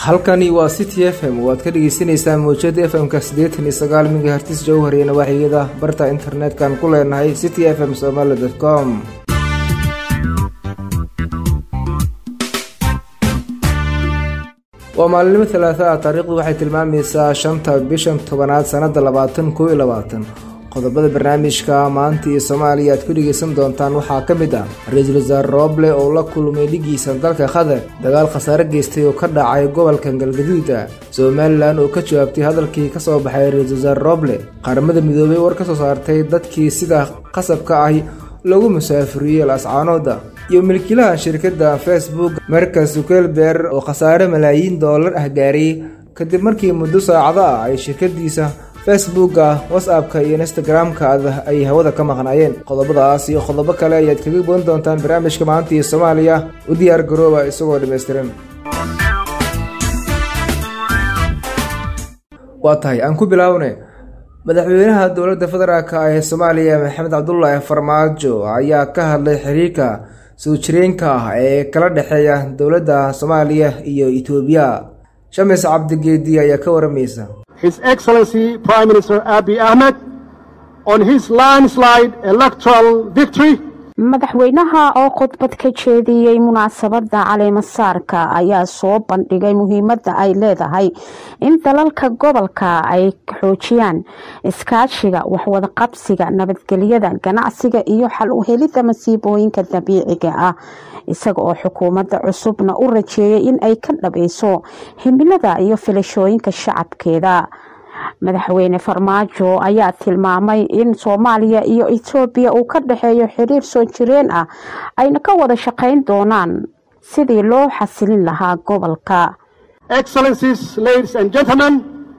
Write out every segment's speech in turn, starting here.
halkani waa city f m waad ka dhegeysaneysaan mawjada f m-ka siddeetan iyo sagaal megahertis jowhar iyo nawaaxiyada barta internet-kan ku leenahay city f m somaali dot com waa maalinimo talaata ah taariikhdu waxay tilmaamaysaa shanta bishan tobanaad sannada labaatan koo iyo labaatan qodobada barnaamijka maanta iyo soomaaliya aad ku dhegeysan doontaan waxaa ka mid ah ra-iisul wasaare rooble oo la kulmay dhigiisa dalka qatar dagaal khasaare geystay oo ka dhacay gobolka galgaduuda somalilan oo ka jawaabtay hadalkii ka soo baxay ra-iisul wasaare rooble qaramada midoobay war ka soo saartay dadkii sida qasabka ah lagu musaafuriyey lascaanooda iyo milkiilaha shirkadda facebook markas zukelber oo khasaare malaayiin doolar ah gaaray kadib markii muddo saacado ah ay shirkadiisa facebooka whatsappka iyo instagram-ka ay hawada ka maqnaayeen qodobadaas iyo qodobo kale ayaad kaga boon doontaan barnaamijka maanta iyo soomaaliya u diyaar garooba isagoo dhammaystiran waa tahay aan ku bilaawne madaxweynaha dowladda federaalk ee soomaaliya maxamed cabdulaahi farmaajo ayaa ka hadlay xiriirka soo jireenka ah ee kala dhexeeya dowladda soomaaliya iyo etoobiya shamis cabdigeedi ayaa ka waramaysa His Excellency Prime Minister Abiy Ahmed on his landslide electoral victory. madaxweynaha oo khudbad ka jeediyey munaasabadda caleemasaarka ayaa soo bandhigay muhiimadda ay leedahay in dalalka gobolka ay xoojiyaan iskaashiga waxwadaqabsiga nabadgelyada ganacsiga iyo xal u helidda masiibooyinka dabiiciga ah isaga oo xukuumadda cusubna u rajeeyay in ay ka dhabayso himilada iyo filashooyinka shacabkeeda madaxweyne farmaajo ayaa tilmaamay in soomaaliya iyo etoobiya uu ka dhexeeyo xiriir soo jireen ah ayna ka wada shaqayn doonaan sidii loo xasilin lahaa gobolka Excellencies, ladies and gentlemen,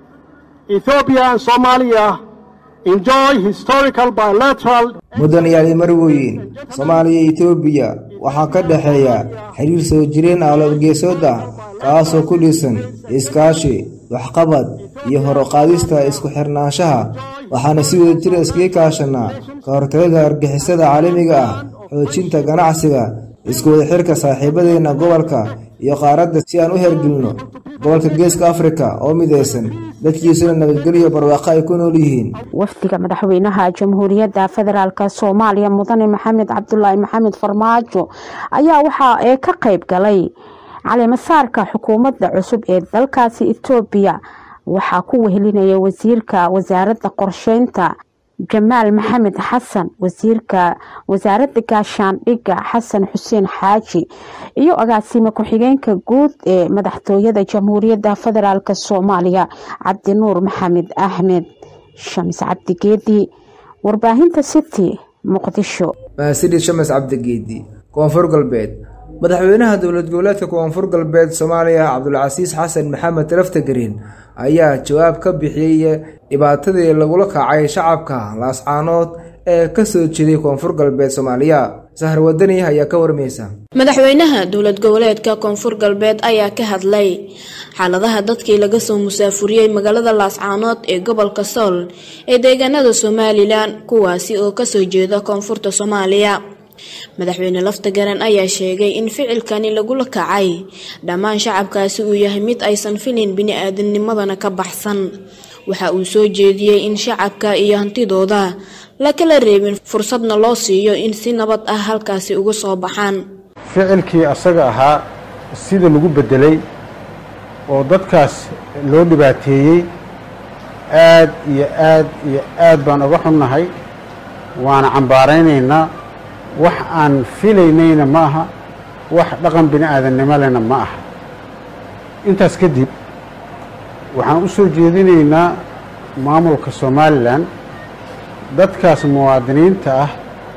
Ethiopia and Somalia enjoy historical bilateral mudanayaal marweyn soomaaliya iyo etoobiya waxaa ka dhexeeya xiriir soo jireen ah labageesood ah kaasoo ku dhisan iskaashi waxqabad iyo horuqaadista isku xirnaanshaha waxaana si wada jira iskaga kaashanaa ka hortagada argixisada caalamiga ah xoojinta ganacsiga isku wada xirka saaxiibadeenna gobolka iyo qaaradda si aan u hergelino gobolka geeska afrika oo midaysan dadkiisuna nabadgelyo barwaaqo ay ku nool yihiin wafdiga madaxweynaha jamhuuriyadda federaalk soomaaliya mudane maxamed cabdulaahi maxamed farmaajo ayaa waxa ee ka qayb galay caleemasaarka xukuumadda cusub ee dalkaasi etoobiya waxaa ku wehelinaya wasiirka wasaaradda qorsheynta jamaal maxamed xasan wasiirka wasaaradda gaashaandhigga xasan xuseen xaaji iyo agaasime ku-xigeenka guud ee madaxtooyada jamhuuriyadda federaalk soomaaliya cabdinuur maxamed axmed shamis cabdigeedi warbaahinta city muqdisho mahadsanid shamis cabdigeedi koonfur galbeed madaxweynaha dowlad goboleedka koonfur galbeed soomaaliya cabdulcasiis xasan maxamed laftagreen ayaa jawaab ka bixiyey dhibaatadii lagula kacay shacabka laascaanood ee ka soo jeeday koonfur galbeed soomaaliya sahar wadani ayaa ka warmaysa madaxweynaha dowlad goboleedka koonfur galbeed ayaa ka hadlay xaaladaha dadkii laga soo musaafuriyey magaalada laascaanood ee gobolka sool ee deegaanada somalilan kuwaasi oo kasoo jeeda koonfurta soomaaliya madaxweyne laftagaran ayaa sheegay in ficilkani lagula kacay dhammaan shacabkaasi uu yahay mid aysan filin bini-aadamnimadana ka baxsan waxa uu soo jeediyey in shacabka iyo hantidooda la kala reebin fursadna loo siiyo in si nabad ah halkaasi uga soo baxaan ficilkii asaga ahaa sida lagu beddelay oo dadkaas loo dhibaateeyey aad iyo aad iyo aad baan uga xunnahay waana cambaaraynaynaa wax aan filaynayna ma aha wax dhaqan bini aadannimo lena ma aha intaas kadib waxaan u soo jeedinaynaa maamulka somalilan dadkaas muwaadiniinta ah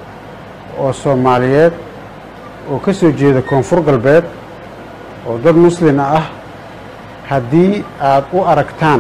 oo soomaaliyeed oo ka soo jeeda koonfur galbeed oo dad muslima ah haddii aad u aragtaan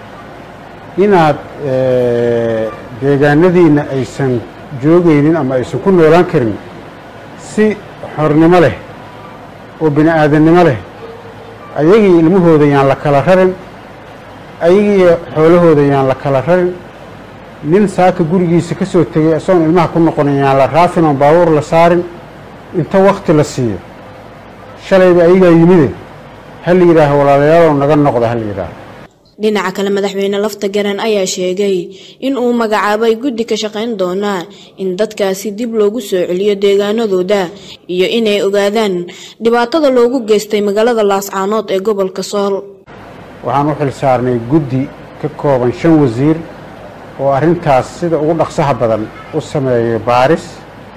inaad deegaanadiinna aysan joogaynin ama aysan ku noolaan karin si xornimo leh oo bini aadannimo leh ayagii ilmahooda yaan la kala rarin ayagii xoolahooda yaan la kala rarin nin saaka gurigiisa ka soo tegay isagoon ilmaha ku noqonin yaan la raafin oon baabuur la saarin inta wakti la siiyo shalayba ayagaa yimide ha la yidhaaho walaalayaalow naga noqda ha la yidhaaho dhinaca kale madaxweyne lafta garan ayaa sheegay in uu magacaabay guddi ka shaqayn doona in dadkaasi dib loogu soo celiyo deegaanadooda iyo inay ogaadaan dhibaatada loogu geystay magaalada laascaanood ee gobolka sool waxaan u xil saarnay guddi ka kooban shan wasiir oo arrintaas sida ugu dhaqsaha badan u sameeyay baaris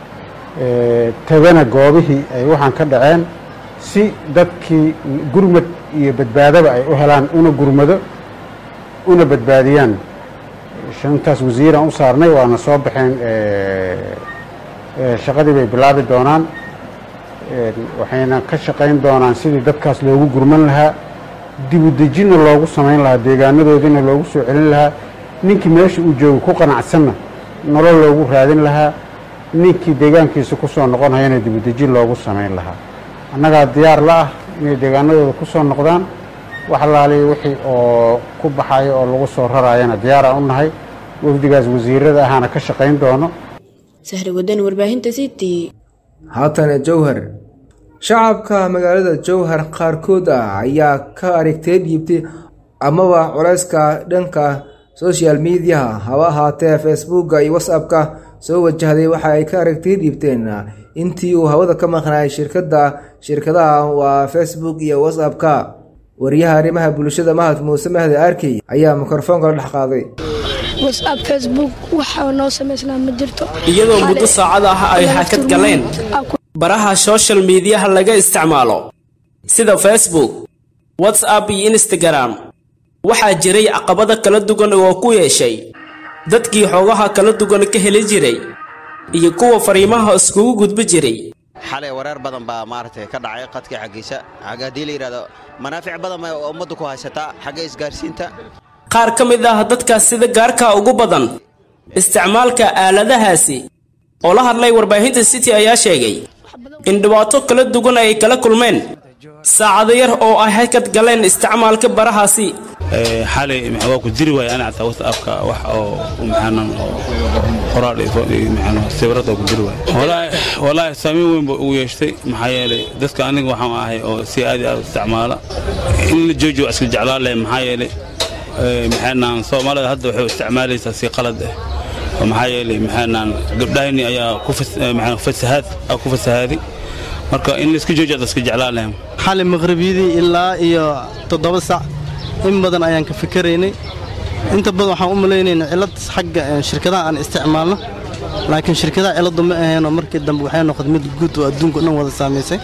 tagana goobihii ay waxaan ka dhaceen si dadkii gurmad iyo badbaadaba ay u helaan una gurmado una badbaadiyaan shantaas wasiiraan u saarnay waana soo baxeen shaqadii bay bilaabi doonaan waxayna ka shaqayn doonaan sidii dadkaas loogu gurman lahaa dibudejinna loogu samayn lahaa deegaanadoodiina loogu soo celin lahaa ninkii meesha uu joogo ku qanacsanna nolol loogu raadin lahaa ninkii deegaankiisa ku soo noqonhayana dibudejin loogu samayn lahaa annagaa diyaar la ah inay deegaanadooda ku soo noqdaan wax alaaliya wixii oo ku baxayo oo lagu soo raraayana diyaaraan u nahay wafdigaas wasiirada ahaana ka shaqayn doono sahri wadan warbaahinta city haatana jowhar shacabka magaalada jowhar qaarkood ah ayaa ka aragtay dhiibtay amaba culayska dhanka social mediaha haba ahaatee facebooka iyo whatsappka soo wajahday waxa ay ka aragtay dhiibteen intii uu hawada ka maqnaayay shirkadda shirkadaha waa facebook iyo whatsappka wariyaha arrimaha bulshada mahad muuse mahdi arkey ayaa mikrofoonka la dhex qaaday whatsapp facebook waxa noo samaysnaa ma jirto iyadoo muddo saacad ah ay hakad galeen baraha social mediyaha laga isticmaalo sida facebook whatsapp iyo instagram waxaa jiray caqabada kala duwan oo ku yeeshay dadkii xoogaha kala duwan ka heli jiray iyo kuwa fariimaha iskugu gudbi jiray xalay wareer badan baa maaragtay ka dhacay qadkii xaggiisa xagga haddii la yidhahdo manaafic badan bay ummaddu ku haysataa xagga isgaarsiinta qaar ka mid ah dadkaas sida gaarka ugu badan isticmaalka aaladahaasi oo la hadlay warbaahinta city ayaa sheegay in dhibaato kala duwan ay kala kulmeen saacado yar oo ay hakad galeen isticmaalka barahaasi xalay waa ku diri waaya ana xataa whatsappka wax oo maxaanan oo qoraal maxaan sawirada ku diri waaya walaahi saameyn weyn ba ugu yeeshtay maxaa yeelay dadka aniga waxaan ahay oo si aad iyo aad u isticmaala in la joojiyo waa iska jeclaan lahay maxaa yeelay maxaanaan soomaalida hadda waxay isticmaalaysaa si qalad ah oo maxaa yeelay maxaanaan gabdhahayni ayaa ku fasahaad ku fasahaaday marka in la iska joojiyo waa iska jeclaan lahay xalay maqribiyadii ilaa iyo toddoba sac in badan ayaan ka fikaraynay inta badan waxaan u malaynaynaa cillad xagga shirkadaha aan isticmaalno laakiin shirkadaha cilladdu ma aheenoo markii dambe waxay noqotay mid guud oo adduunka dhan wada saamaysay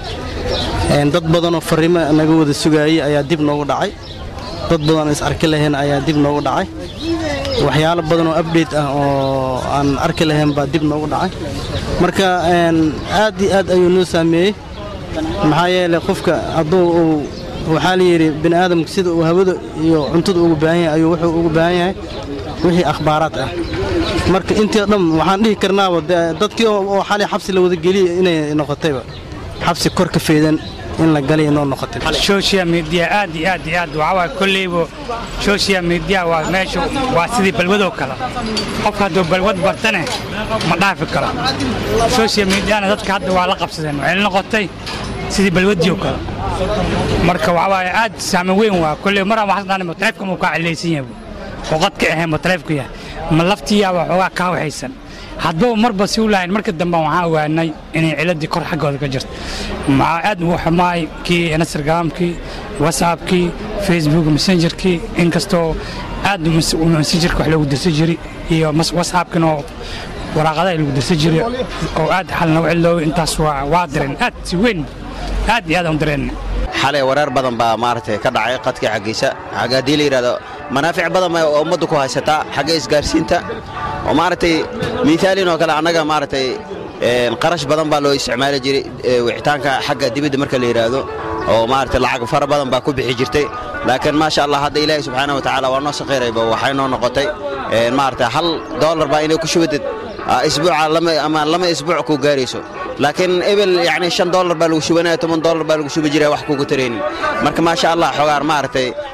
dad badanoo farriimo naga wada sugaayey ayaa dib noogu dhacay dad badan is arki lahayn ayaa dib noogu dhacay waxyaalo badan oo update ah oo aan arki lahayn baa dib noogu dhacay marka aad iyo aad ayuu noo saameeyey maxaa yeelay qofka hadduu uu waxaa la yidhi bini aadamka sida uu hawada iyo cuntada ugu baahan yahay ayuu wuxuu ugu baahan yahay wixii akhbaaraad ah marka intii o dhan waxaan dhihi karnaaba dadkii oo xalay xabsi la wada geliya inay noqotayba xabsi kor ka feedan in la galay inoo noqotay social media aad iyo aad iyo aad waxaa waay kolleyba social media waa meesha waa sidii balwadoo kale qofka hadduu balwad bartane ma dhaafi karo social mediana dadka hadda waa la qabsadeen waxay noqotay sidii balwadiioo kale marka waxaa waaye aad saameyn weyn waa kolley maraan waxaan dhahnay taleefka muu kaa cilaysan yahay oo qadka ahayn ma taleefku yahay ma laftiyaaba xoogaa kaa waxaysan haddaba marba si u lahayn marka dambe waxaan ogaanay inay ciladii kor xaggooda ka jirto maxaa aad ugu xumaay kii instagramkii whatsappkii facebook messengerkii inkastoo aad messengerka wax loogu dirsan jiray iyo whatsappkina oo waraaqadaha lagu dirsan jiray oo aad xal nagu ciloobay intaas waa direen aad si weyn aad iyo aad aan direen xalay wareer badan baa maaragtay ka dhacay qadkii xaggiisa xagga haddii la yidhahdo manaafic badan bay ummaddu ku haysataa xagga isgaarsiinta oo maaragtay miithaalin oo kale annaga maaragtay qarash badan baa loo isticmaali jiray wicitaanka xagga dibadda marka la yidhaahdo oo maaragtay lacag fara badan baa ku bixi jirtay laakiin maasha allah hadda ilaahay subxaana wa tacaala waa noo sakhiirayba waxay noo noqotay maaragtay hal doolar baa inay ku shubadid isbuuca ama lama isbuuc ku gaarayso laakiin ebel yani shan doolar baa lagu shubanaya toban doolar baa lagu shubi jiray wax kugu taraynin marka maasha allah xogaar maaragtay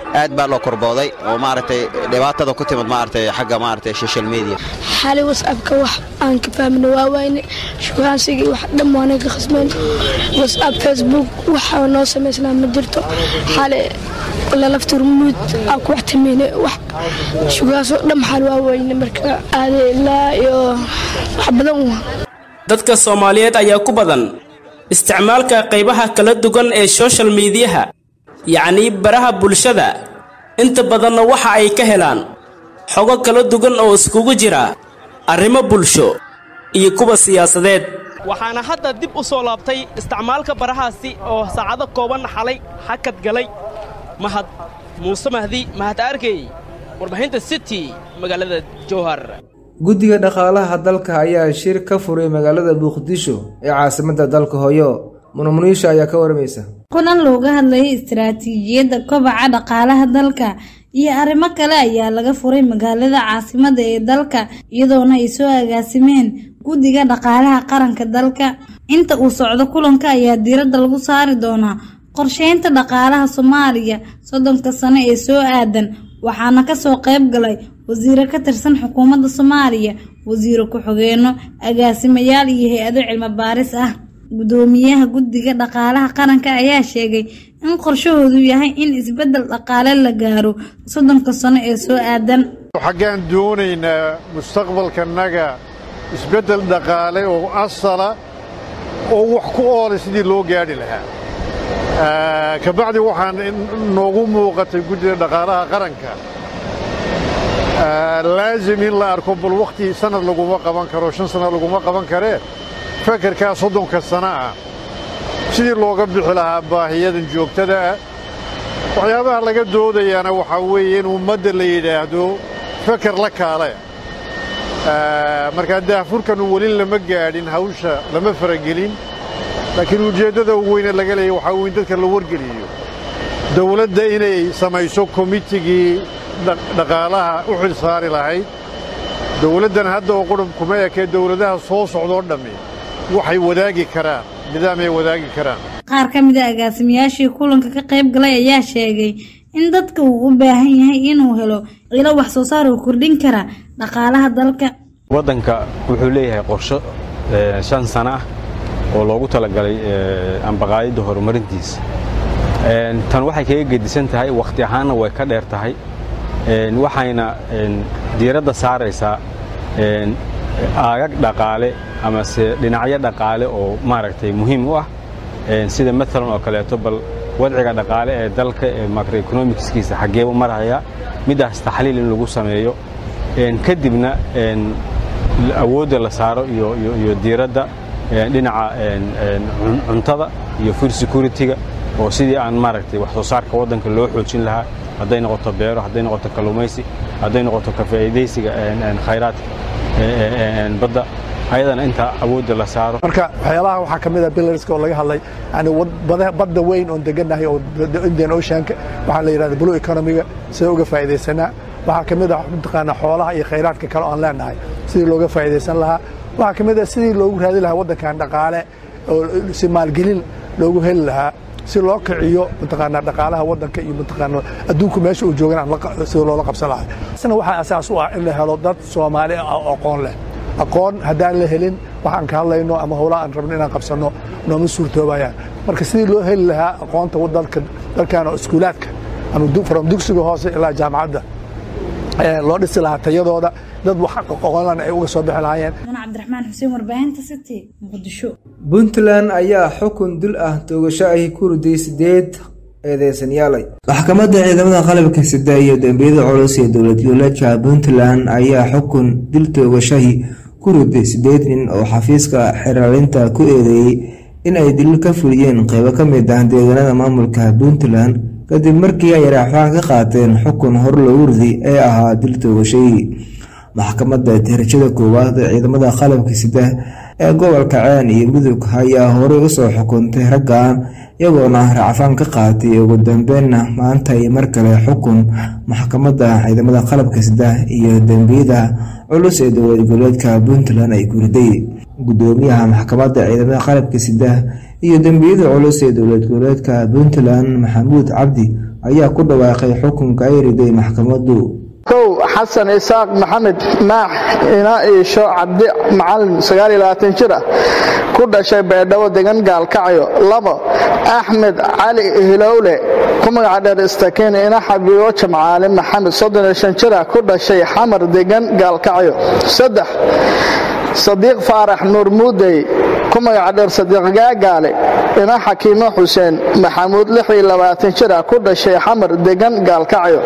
aad baa loo korbooday oo maaragtay dhibaatada ku timid maaragtay xagga maaragtay social media xali whatsappka wax aan ka fahmina waa wayne shukaansigii wax dhan waana ka khasmeen whatsapp facebook waxa noo samaysnaa ma jirto xali lalafturmuud aa ku wax tameyne wax shukaasoo dhan xal waa wayne marka aade ilaa iyo wax badan waa dadka soomaaliyeed ayaa ku badan isticmaalka qaybaha kala duwan ee social miidiyaha yacnii baraha bulshada inta badanna waxa ay ka helaan xogo kala duwan oo iskugu jira arrimo bulsho iyo kuwa siyaasadeed waxaana hadda dib u soo laabtay isticmaalka barahaasi oo saacado kooban xalay hakad galay mahad muuse mahdi mahad arkey warbaahinta city magaalada jowhar guddiga dhaqaalaha dalka ayaa shir ka furay magaalada muqdisho ee caasimadda dalka hooyo munamuniisha ayaa ka waramaysa kulan looga hadlayay istaraatiijiyadda kobaca dhaqaalaha dalka iyo arrimo kale ayaa laga furay magaalada caasimadda ee dalka iyadoona ay soo agaasimeen guddiga dhaqaalaha qaranka dalka inta uu socdo kulanka ayaa diiradda lagu saari doonaa qorsheynta dhaqaalaha soomaaliya soddonka sano ee soo aadan waxaana kasoo qayb galay wasiiro ka tirsan xukuumadda soomaaliya wasiiro ku-xigeenno agaasimayaal iyo hay-ado cilmi baaris ah gudoomiyaha guddiga dhaqaalaha qaranka ayaa sheegay in qorshahoodu yahay in isbeddel dhaqaale la gaaro soddonka sano ee soo aadan xaggaan doonaynaa mustaqbalkanaga isbeddel dhaqaale oo asala oo wax ku oolay sidii loo gaadhi lahaa kabacdi waxaan noogu muuqatay guddida dhaqaalaha qaranka laazim in la arko bal wakhti sanad laguma qaban karo shan sanad laguma qaban karee fakarkaa soddonka sano ah sidii looga bixi lahaa baahiyadan joogtada ah waxyaabaha laga doodayaana waxaa weeye in ummadda la yidhaahdo fakar la kaale markaa daahfurkanu weli lama gaadhin hawsha lama faragelin laakiin ujeeddada ugu weyne laga leeya waxaa weyn dadka la wargeliyo dawladda inay samayso komitigii dhaqaalaha u xil saari lahayd dawladdan hadda oo qudhub kuma ekee dawladaha soo socdoo dhammi waxay wadaagi karaan nidaamay wadaagi karaan qaar ka mid a agaasimayaashii kulanka ka qayb galay ayaa sheegay in dadka uu u baahan yahay inuu helo ilo wax soo saar oo kordhin kara dhaqaalaha dalka waddanka wuxuu leeyahay qorsho shan sano ah oo loogu talagalay ambaqaayadda horumarintiisa tan waxay kaga gedisan tahay wakhti ahaanna way ka dheer tahay waxayna diiradda saaraysaa aagag dhaqaale amase dhinacyo dhaqaale oo maaragtay muhiim u ah sida maalan oo kaleeto bal wadciga dhaqaale ee dalka ee macroeconomicskiisa xaggeebu maraya middaas taxliil in lagu sameeyo kadibna awoodda la saaro iyo diiradda dhinaca cuntada iyo food security-ga oo sidii aan maaragtay wax soo saarka waddanka loo xoojin lahaa hadday noqoto beero hadday noqoto kalluumaysi hadday noqoto ka faa'iidaysiga khayraadka badda ayadana inta awoodda la saaro marka waxyaabaha waxaa ka mid ah billarska oo laga hadlay yani badda weyn oon degannahay oo indian oceanka waxaa la yidhahda blue economiga sida uga faa'iidaysanaa waxaa ka mid ah mataqaanaa xoolaha iyo khayraadka kale oon leenahay sidii looga faa'iidaysan lahaa waxaa ka mid ah sidii loogu raadi lahaa waddankan dhaqaale oo si maalgelin loogu heli lahaa si loo kiciyo mataqaanaa dhaqaalaha waddanka iyo mataqaanaa adduunku meesha uu joogan sida loola qabsan lahaa isna waxaa asaas u ah in la helo dad soomaali ah oo aqoon leh aqoon haddaan la helin waxaan ka hadlayno ama howlaha aan rabno inaan qabsanno nooma suurtoobayaan marka sidii loo heli lahaa aqoonta dalka dalkan oo iskuulaadka ama from dugsiga hoose ilaa jaamacadda loo dhisi lahaa tayadooda dad wax aqoonlan ay uga soo bixi lahaayeen cabdiraxmaan xuseen warbaahinta city muqdisho puntland ayaa xukun dil ah toogasho ahi ku riday sideed eedeysanyaalay maxkamadda ciidamada qalabka sida iyo dembiyada culus ee dowlad goboleedka puntland ayaa xukun dil toogashahi ku riday sideed nin oo xafiiska xiraalinta ku eedeeyey in ay dilil ka fuliyeen qeybo ka mid ah deegaanada maamulka puntland kadib markii ay raaxfaan ka qaateen xukun hor loogu riday ee ahaa dil toogashahii maxkamadda darajada koowaad ee ciidamada qalabka sida ee gobolka ceen iyo mudug ayaa horey usoo xukuntay raggan iyagoona racfaan ka qaatay ugu dambeynna maanta ay mar kale xukun maxkamadda ciidamada qalabka sida iyo dembiyada culus ee dowlad goboleedka puntland ay ku riday gudoomiyaha maxkamadda ciidamada qalabka sida iyo dembiyada culus ee dowlad goboleedka puntland maxamuud cabdi ayaa ku dhawaaqay xukunka ay riday maxkamaddu kow xasan isaaq maxamed maax ina iisho cabdi macalin jir ah ku dhashay baydhabo degan gaalkacyo labo axmed cali hilowle ku magaca dheer istakiin ina xabiibo jamcaale maxamed jir ah ku dhashay xamar degan gaalkacyo saddex sadiiq faarax nuur muudey ku magaca dheer sadiiq gaagaale ina xakiimo xuseen maxamuud jir ah ku dhashay xamar degan gaalkacyo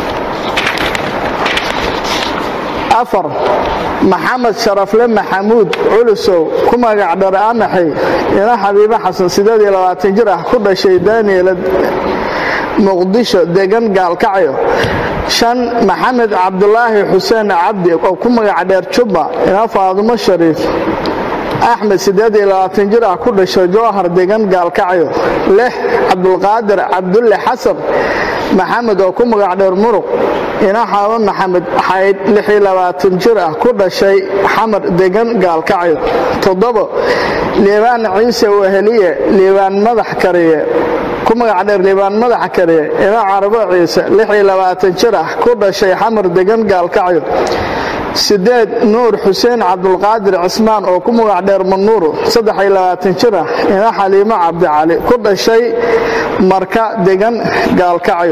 afar maxamed sharafle maxamuud culusow ku magac dhar amaxay ina xabiibo xasan jir ah ku dhashay daniel muqdisho degan gaalkacyo shan maxamed cabdulaahi xuseen cabdi oo ku magac dheer jubba ina faadumo shariif axmed jir ah ku dhashay jowhar degan gaalkacyo lix cabdulqaadir cabdulle xasan maxamed oo ku magac dheer muruq ina xaabo maxamed xayd jir ah ku dhashay xamar degan gaalkacyo toddobo liibaan ciise weheliye liibaan madax kariye ku magac dheer liibaan madax kariye ina carabo ciise jir ah ku dhashay xamar degan gaalkacyo sideed nuur xuseen cabdulqaadir cismaan oo ku magac dheer manuuro jir ah ina xaliimo cabdicali ku dhashay marka degan gaalkacyo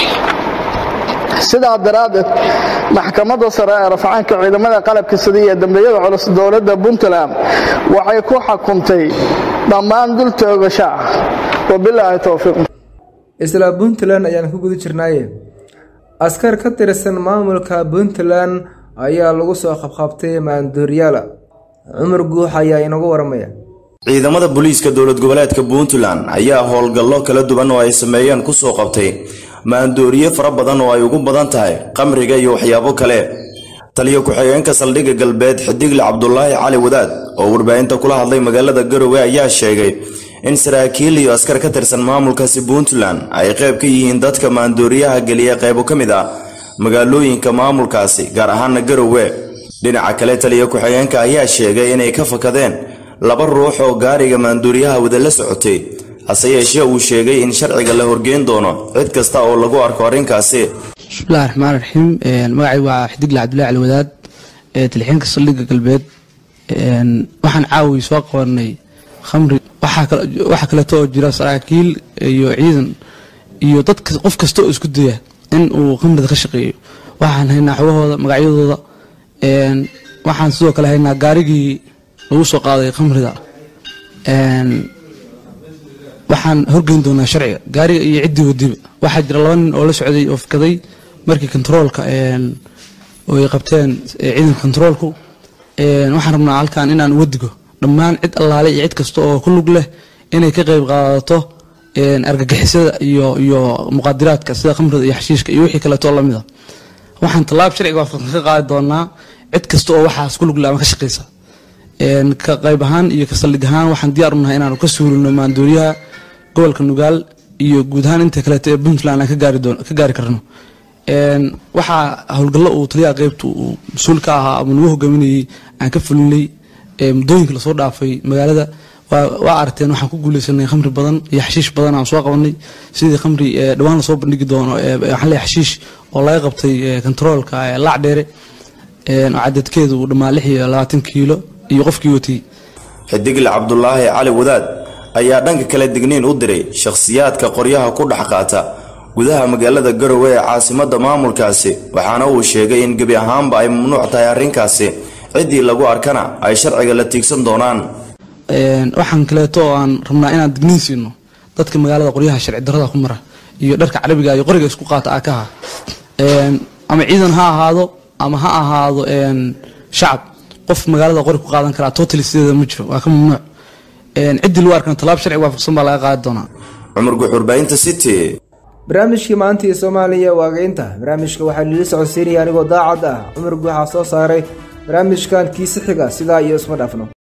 sidaa daraaddeed maxkamadda sare ee rafcaanka ciidamada qalabka sida iyo dambiyada culus dowladda puntland waxay ku xukuntay dhammaan dul toogasho ah wabilaahi towfiiq isla puntland ayaan ku guda jirnaaye askar ka tirsan maamulka puntland ayaa lagu soo qabqabtay maandooryaala cumar guux ayaa inagu waramaya ciidamada booliiska dowlad goboleedka puntland ayaa howlgallo kala duwan oo ay sameeyeen kusoo qabtay maandooriye fara badan oo ay ugu badan tahay qamriga iyo waxyaabo kale taliyo ku-xigeenka saldhigga galbeed xidigle cabdulaahi cali wadaad oo warbaahinta kula hadlay magaalada garowe ayaa sheegay in saraakiil iyo askar ka tirsan maamulkaasi puntland ay qayb ka yihiin dadka maandooriyaha geliya qaybo ka mid ah magaalooyinka maamulkaasi gaar ahaana garowe dhinaca kale taliyo ku-xigeenka ayaa sheegay inay ka fakadeen laba ruux oo gaariga maanduuriyaha wada la socotay hase yeeshee uu sheegay in sharciga la horgeyn doono cid kasta oo lagu arko arrinkaasi bismillahi raxmaan raxiim magacay waa xidigle cabdullahi cali wadaad talixeenka saldhigga galbeed waxaan caawi soo qabanay khamri waxaa kaleeto oo jira saraakiil iyo ciidan iyo dad qof kasta oo isku daya in uu khamrida ka shaqeeyo waxaan haynaa xogahooda magacyadooda waxaan sidoo kale haynaa gaarigii lagu soo qaaday khamrida waxaan horgeyn doonaa sharciga gaariga iyo ciddii wadiba waxaa jira laba nin oo la socday oo fakaday markii kontaroolka oo ay qabteen ciidanka kontaroolku waxaan rabnaa halkan inaan uga digo dhammaan cid allaale iyo cid kasta oo ku lug leh inay ka qayb qaadato argagixisada iyo iyo muqaadiraadka sida khamrida iyo xashiishka iyo wixii kaleeto lamid a waxaan tallaab sharciga waafaqsan ka qaadi doonaa cid kasta oo waxaas ku lug leh ama ka shaqeysa ka qayb ahaan iyo ka saldhig ahaan waxaan diyaar u nahay inaanu ka suulino maandooriyaha gobolka nugaal iyo guud ahaan inta kaleeto ee puntland aan ka gaari karno waxaa howlgallo uu taliyaha qeybta uu mas-uul ka ahaa ama nagu hogaaminayay aan ka fulinay muddooyinka lasoo dhaafay magaalada waa aragteen waxaan ku guuleysanay khamri badan iyo xashiish badan aan soo qabanay sidii khamri dhawaan lasoo bandhigi doono waxaan leeyahay xashiish oo laga qabtay kontaroolka laac dheere oo cadadkeedu uu dhammaa lix iyo labaatan kiilo iyo qofkii watay xidigle cabdulaahi cali wadaad ayaa dhanka kale digniin u diray shakhsiyaadka qoryaha ku dhex qaata gudaha magaalada garowe ee caasimadda maamulkaasi waxaana uu sheegay in gebi ahaanba ay mamnuuc tahay arrinkaasi ciddii lagu arkana ay sharciga la tiigsan doonaan waxaan kaleeto oo aan rabnaa inaan digniin siino dadka magaalada qoryaha sharci darrada ku mara iyo dharka carabiga iyo qoriga isku qaata aakaha ama ciidan ha ahaado ama ha ahaado shacab qof magaalada qori ku qaadan karaa totally sideeda ma jiro waa ka mamnuuc ciddii lagu arkana tallaab sharci waafaqsan baa laga qaadi doonaa cumar guxurbaahinta city barnaamijkii maanta iyo soomaaliya waageynta barnaamijka waxaa liila socodsiinaya anigoo daacad ah cumar guuxaa soo saaray barnaamijkan kiisi xiga sidaa iyo isma dhaafno